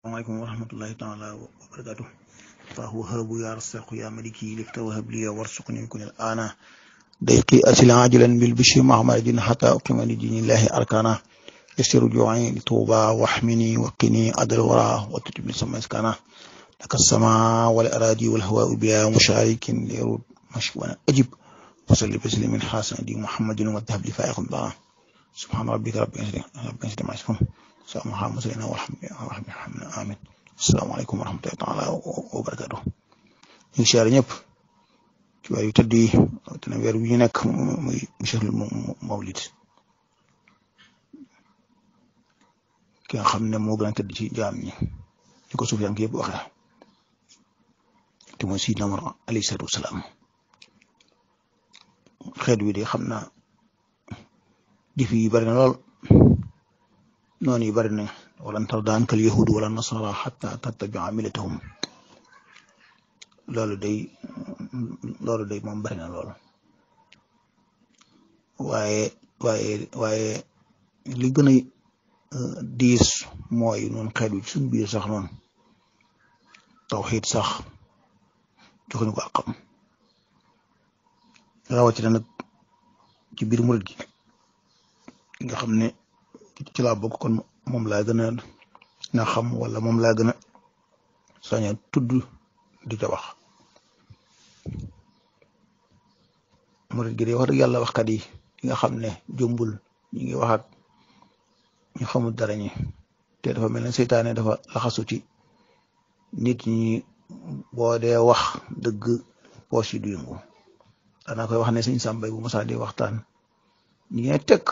عليكم ورحمة الله تعالى وبركاته فهو يا رزاق يا ملكي لفت وهب لي وارزقني من كل الآن ضيقي أسل عاجلا بالبشر مع مرض حتى أقيم لدين الله أركانا يسر جوعي لطوبى واحمني وقني أدر ورا وتجب لسما إسكانا لك السماء والأراضي والهواء بها مشارك ليرود مشكوانا أجب وصلي بسلم حسن دي محمد والذهب لفائق ضاع سبحان ربك رب العزة رب العزة ما يصفون سلام محمد سيدنا والحمد لله آمين asalaamaaleykum wa rahmatullahi taala wa barakaatu ñu ngi siyaare ñëpp ci weer yu tëdd yi dina weer wi ñu nekk muy shahrul mawlid ki nga xam ne moo gën a tëdd ci jaam ñi ñu ko suuf yaa ngi yëpp waxee te mooy Sidna Muhammad alayhi salaatu wasalaam xeet wi de xam naa difi yi bari na lool noonu yi bari na walan tarda anka al yahud wala nasara xata tattabia millatahum loolu day loolu day moom bari na loolu waaye waaye waaye li gën a diis mooy noonu xeet wi ci suñ biir sax noonu tawxiid sax joxuñu ko àqam rawatina nag ci biir murit gi nga xam ne ci laa bokk kon moom laa gën a na xam wala moom laa gën a sañ a tudd di ca wax murit gi de wax dëgg yàlla waxkat yi nga xam ne jombul ñi ngi wax ak ñu xamul dara ñi te dafa mel ne seytaane dafa laxasu ci nit ñi boo dee wax dëgg poos yi du yëngu danaa koy wax ne sëñ Sàmbay bu mosaa di waxtaan ñi ngi tekk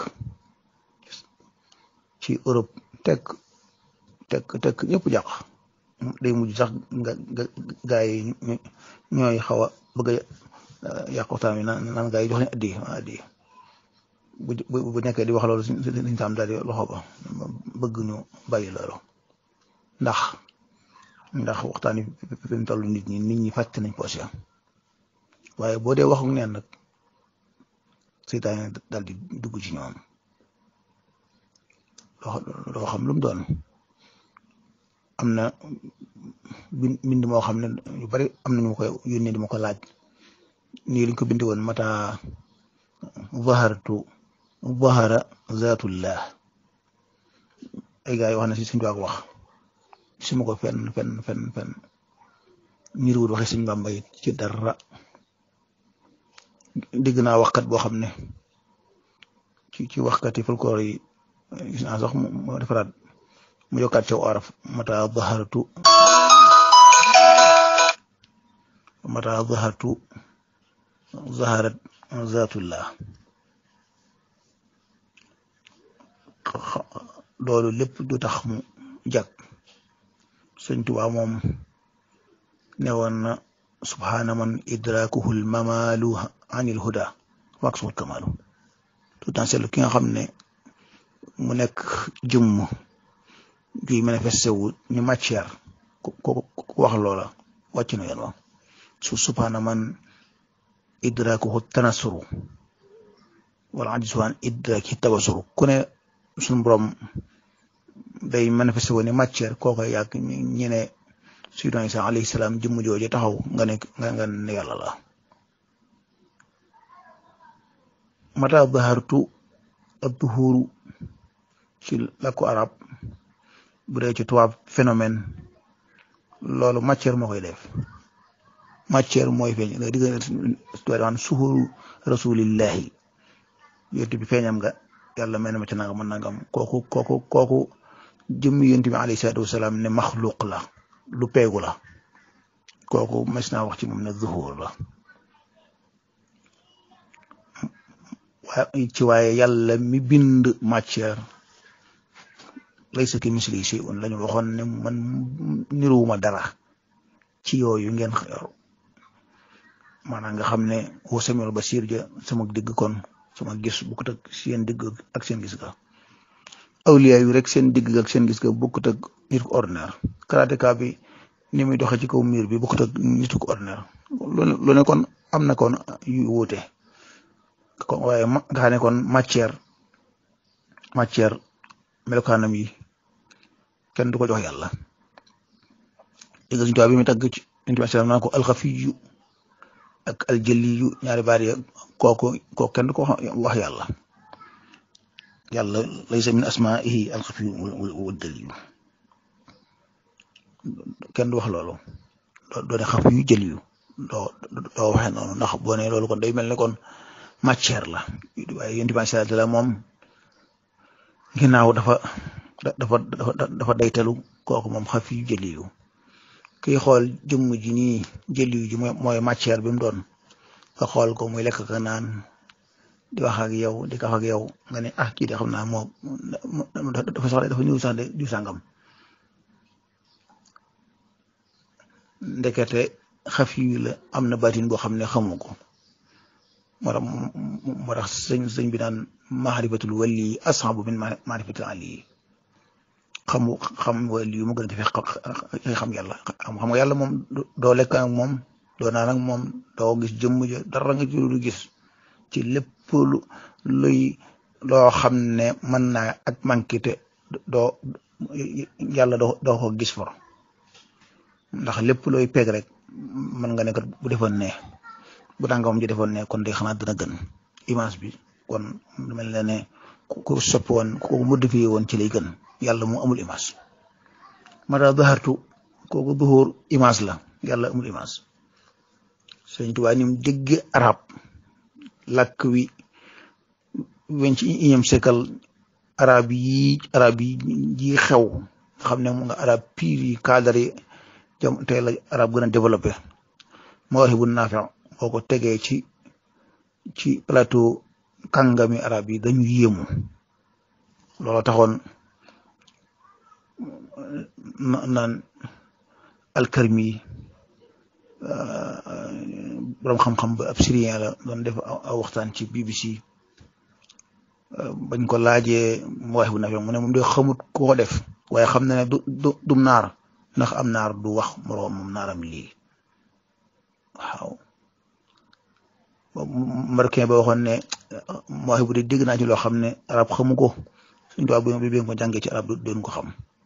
ci Europe tekk tekk tekk ñëpp jàq day mujj sax nga gaa yi ñooy xaw a bëgg a yàq waxtaan wi naan naan gaa yi jox leen addi addi bu bu nekkee di wax loolu suñ tam daal di loxo ba bëgg ñu bàyyi loolu ndax ndax waxtaan wi fi mu toll nit ñi nit ñi fàtte nañ poos ya waaye boo dee waxu neen nag seytaane daal di dugg ci ñoom loo xam lu mu doon am na bind moo xam ne yu bari am na ñu koy yónnee di ma ko laaj nii lañ ko bindi woon mata zahartu zahara zatullah ay gars yi wax na si suñu wax si ma ko fenn fenn fenn fenn ñiriwul waxe suñ Bàmba yi ci dara dégg naa waxkat boo xam ne ci ci waxkat yi folklore yi gis naa sax mu defaraat mu yokkaat ca araf mata zahartu mata zahartu zaharat zatullah loolu lépp du tax mu jag sëñ Tuubaa moom ne woon na subhaana man idrakuhu l mamalu anil huda waqsuhul kamalu tout temps seetlu ki nga xam ne mu nekk jëmm juy manifesté wu ñu matière ku ku wax loola wàcc na yoon wa su subhaana man idrakuhu tanasuru wala ajisu an idraki tabasuru ku ne suñu borom day manifesté wu ni matière kooka yàgg ñi ne Sayyidina Isa alayhi salaam jëmm jooju taxaw nga ne nga ne yàlla la mata zahartu adduhuru ci làkku arab bu dee ci tubaab phénomène loolu matière moo koy def matière mooy feeñ nga digg waan suhuru rasulillahi yonent bi feeñam nga yàlla mel na ma ci nangam man nangam kooku kooku kooku jëmmi yonent bi alayhi salaatu wasalaam ne maxluq la lu peegu la kooku mas naa wax ci moom ne zuhur la ci waaye yàlla mi bind matière laysa ki misli shay'un lañu waxoon ne man niruwuma dara ci yooyu ngeen yor maanaam nga xam ne wa samiul basir ja sama digg kon sama gis bokkut ak seen digg ak seen gis ga awliya yu rek seen digg ak seen gis ga bokkut ak nit ku ordinaire karateka bi ni muy doxee ci kaw miir bi bokkut ak nit ku ordinaire lu ne kon am na kon yu wuute kon waaye nga xam ne kon matière matière melokaanam yi kenn du ko jox yàlla dégg suñu tubaab bi mu tagg ci inti sallam naa ko alxafiyu ak aljëliyu ñaari baat ya kooku kooku kenn du ko wax yàlla yàlla laysa min asmaihi alxafiyu wa daliyu kenn du wax loolu doo ne xafiyu jëliyu doo doo waxee noonu ndax boo ne loolu kon day mel ne kon matière la waaye yonent bi sallallahu alayhi wasallam moom ginnaaw dafa dafa dafa dafa daytalu kooku moom xafiyu jëliyu kiy xool jëmm ji nii jëliyu ji mooy matière bi mu doon nga xool ko muy lekk ka naan di wax ak yow di kaf ak yow nga ne ah kii de xam naa moo dafa sax dafa ñëw sax de du sàngam ndekete xaf yu la am na baatin boo xam ne xamu ko moo tax moo tax sëñ sëñ bi naan maarifatul wali ashabu min maarifatul ali xamu xam wali yu mu gën a jafe xam yàlla xam nga yàlla moom doo lekk ak moom doo naan ak moom doo gis jëmm ja dara nga ci lu gis ci lépp lu luy loo xam ne mën naa ak manqué te doo yàlla doo doo ko gis for ndax lépp looy peeg rek mën nga ne kat bu defoon ne bu tàngoom ji defoon ne kon de xanaa dina gën image bi kon mel na ne ku soppi woon ku modifié woon ci lay gën yàlla mu amul image mata dahartu kooku duhur image la yàlla amul image sëñ Tuubaa ni mu dégg arab làkk wi weñ ci iñam sekal arab yi arab yi ji xew xam ne mu nga arab pire yi cadre yi jam tey la arab gën a développé Mawaahibu Naafi boo ko tegee ci ci plateau kàngami arab yi dañu yéemu loolu taxoon naan alkarmi borom xam-xam ba ab syrien la doon def aw waxtaan ci BBC bañ ko laajee Mawaahibu Naafi mu ne moom de xamut ku ko def waaye xam na ne du du dum naar ndax am naar du wax moroom moom naaram lii waaw marocain ba waxoon ne Mawaahibu de dégg naa ci loo xam ne arab xamu ko suñ tubaab bi bi ko jàngee ci arab doon ko xam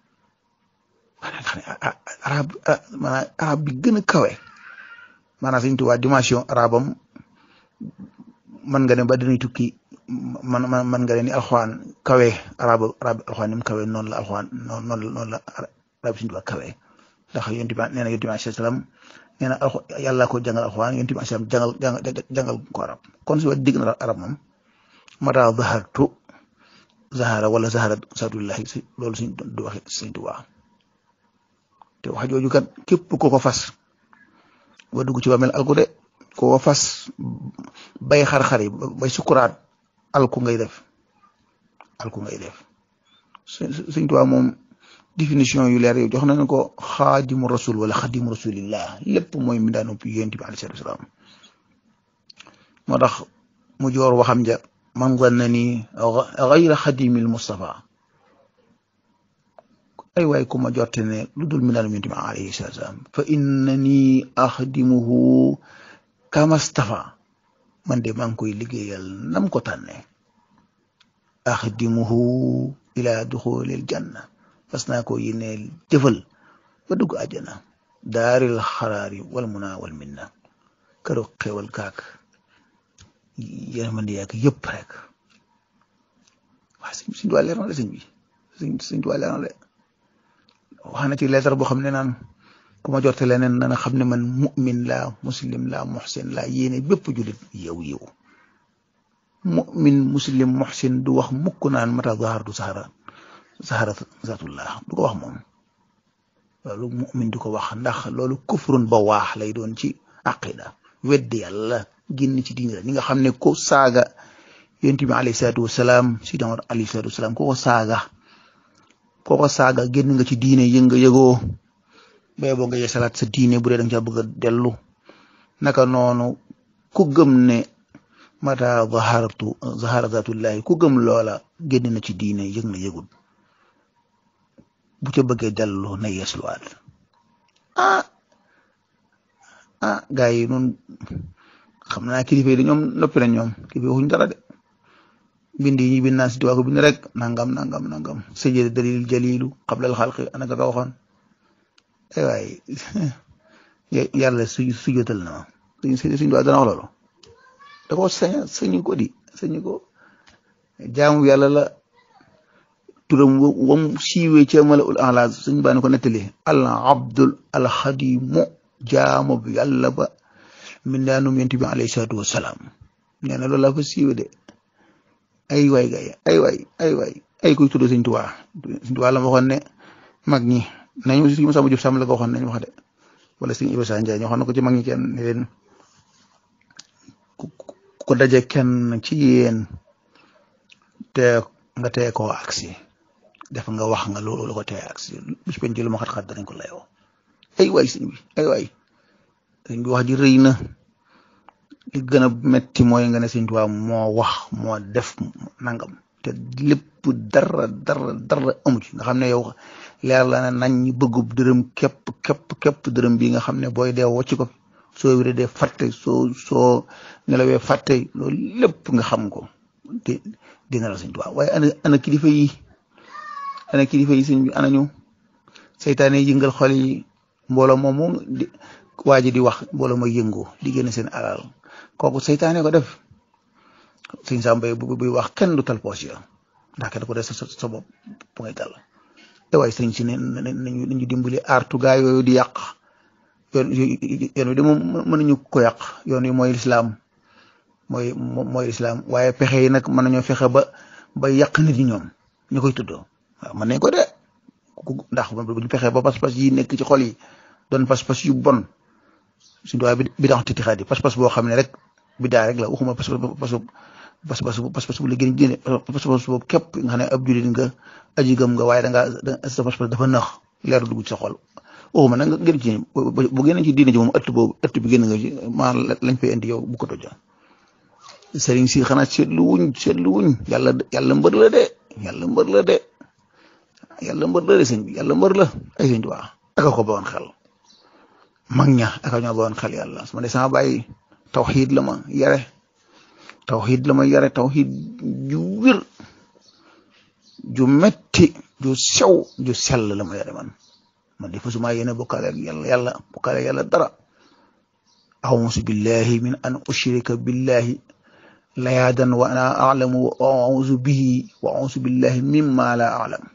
arab maanaam arab bi gën a kawe maanaam suñ tubaab dimension arabam man nga ne ba dañuy tukki man man man nga ne ni alxuraan kawe arab arab alxuraan ni mu kawe noonu la alxuraan noonu noonu la arab suñu tubaab kawe ndax yonent bi nee na yonent bi alayhi salaam nee na alxu yàlla ko jàngal alxuraan yonent bi alayhi salaam jàngal jàngal ko arab kon su digg na arab moom mata zahartu zahara wala zahara saatullahi si loolu suñ du waxe suñ tubaab te wax jooju kat képp ko ko fas ba dugg ci bàmmeel alku de ko ko fas bay xar-xar yi bay sukuraat alku ngay def alku ngay def suñ tubaab moom définition yu leer yow jox nañu ko xaadimu rasul wala xaadimu rasulillah lépp mooy mi daanu pi yonent bi alayhi salaatu wasalaam moo tax mu joor waxam ja man zanna ni gayra xadimil Mustafa ay waay ku ma jorte ne lu dul mi daanu yonent bi alayhi salaatu wasalaam fa innani axdimuhu kamastafa man de maa ngi koy liggéeyal nam ko tànne axdimuhu ila duxulil janna fas naa ko yéeneel jëfal ba dugg àjjana daaril xaraari wal muna wal minna këru xewal kaak yéen man di yàgg yëpp rek waa sëñ duwaa leer na la sëñ bi sëñ sëñ duwaa leer na la wax na ci lettre boo xam ne naan ku ma jorte leneen nana xam ne man mu'min laa muslim laa muhsin laa yéene bépp jullit yow yow mu'min muslim muhsin du wax mukk naan mata zahar du sahara sahara zatullah du ko wax moom loolu mu'min du ko wax ndax loolu kufrun ba waax lay doon ci aqida weddi yàlla génn ci diine la ñi nga xam ne ko saaga yonent bi alayhi salaatu wasalaam si dama alayhi salaatu wasalaam ko ko saaga ko ko saaga génn nga ci diine yënga yëgoo bay boo nga yeesalaat sa diine bu dee danga ca bëgg a dellu naka noonu ku gëm ne mata zaharatu zahara zatullahi ku gëm loola génn na ci diine yëg na yëgul bu ca bëggee dellu na yeesluwaat ah ah gaa yi nun xam naa kilifa yi de ñoom noppi na ñoom kilifa waxuñ dara de bind yi ñu bind naan si tuwaa ko bind rek nangam nangam nangam sajjada dalil jalilu qabla al xalqi anaka ka waxoon ay waay yàlla su sujjotal na ma suñ suñ duwaa dana wax loolu da ko sañ sañu ko di sañu ko jaamu yàlla la turam wam siiwee ca mala ul ala suñ baa ko nettali al abdul al xadimu jaamu bi yàlla ba min daanum yent bi alayhi salaatu wasalaam nee na loolu laa fa siiwee de ay waay gay ay waay ay waay ay kuy tudd sëñ Tuubaa sëñ Tuubaa la ma waxoon ne mag ñi nañu si Masamba Jóob Sàmb la ko waxoon nañu wax de wala sëñ Iba Sa Njaay ñu waxoon na ko ci mag ñi kenn ne leen ku daje kenn ci yéen te nga tee koo agsi def nga wax nga loolu la ko tee agsi bis penc lu ma xat-xat danañ ko layoo ay waay sëñ bi ay waay sëñ bi wax ji rëy na li gën a metti mooy nga ne sëñ Tuubaa moo wax moo def nangam te lépp dara dara dara amu ci nga xam ne yow leer la ne nañ ñi bëggub dërëm képp képp képp dërëm bi nga xam ne booy dee wocc ko soo wéree dee fàtte soo soo nelawee fàtte loolu lépp nga xam ko di dina la sëñ Tuubaa waaye ana ana kilifa yi ana kilifa yi sëñ bi ana ñu seytaane yëngal xol yi mbooloo moomu di waa ji di wax mbooloo mooy yëngu di génn seen alal kooku seytaane ko def sëñ Samba bu buy wax kenn du tal poos ya ndax kenn ko def sa sa bopp bu ngay tal te waaye sëñ si ne nañu nañu dimbali aartu gaa yooyu di yàq yoon yoon wi de moom mënuñu ko yàq yoon wi mooy lislaam mooy mooy lislaam waaye pexe yi nag mën nañoo fexe ba ba yàq nit ñi ñoom ñu koy tuddoo waaw mën nañ ko de ndax bu ñu fexe ba pas-pas yi nekk ci xol yi doon pas-pas yu bon suñu doy bi bi tax titixaat yi pas-pas boo xam ne rek bidaa rek la waxuma pas pas pas pas bu la gën génne pas boobu képp nga xam ne ab jullit nga aji gëm nga waaye da ngaa sa pas dafa nax leeru dugg ci sa xol waxuma nag nga gën ci bu génn ci diine ji moom ëtt boobu ëtt bi génn nga ci maa lañ fay indi yow bu ko toja sëriñ si xanaa seetlu wuñ seetlu wuñ yàlla yàlla mbër la de yàlla mbër la de yàlla mbër la de sëñ bi yàlla mbër la ay sëñ Tuubaa aka ko bawoon xel mag ña aka ñoo bawoon xel yàlla su ma ne sama bàyyi tawxiid la ma yare tawxiid la ma yare tawxiid ju wér ju metti ju sew ju sell la ma yare man man di fasuma yéene bokkaale ak yàlla yàlla bokkaale ak yàlla dara ausu billahi min an ushrika billahi layaadan wa ana alamu wa ausu bihi wa ausu billahi mimma la alam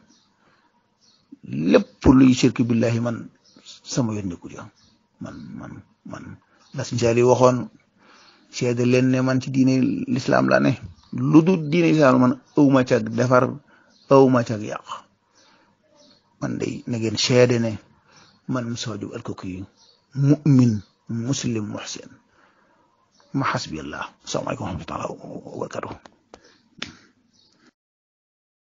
lépp luy shirk billahi man sama yoon nekku ja man man man la suñ saali waxoon seede leen ne man ci diine lislaam laa ne lu dul diine lislaam man awma cag defar awma cag yàq man day na ngeen seede ne man Moustapha Diop Alkoki mu'min muslim muhsin ma xasbi allah asalaamaaleykum wa rahmatulah wa barakatuh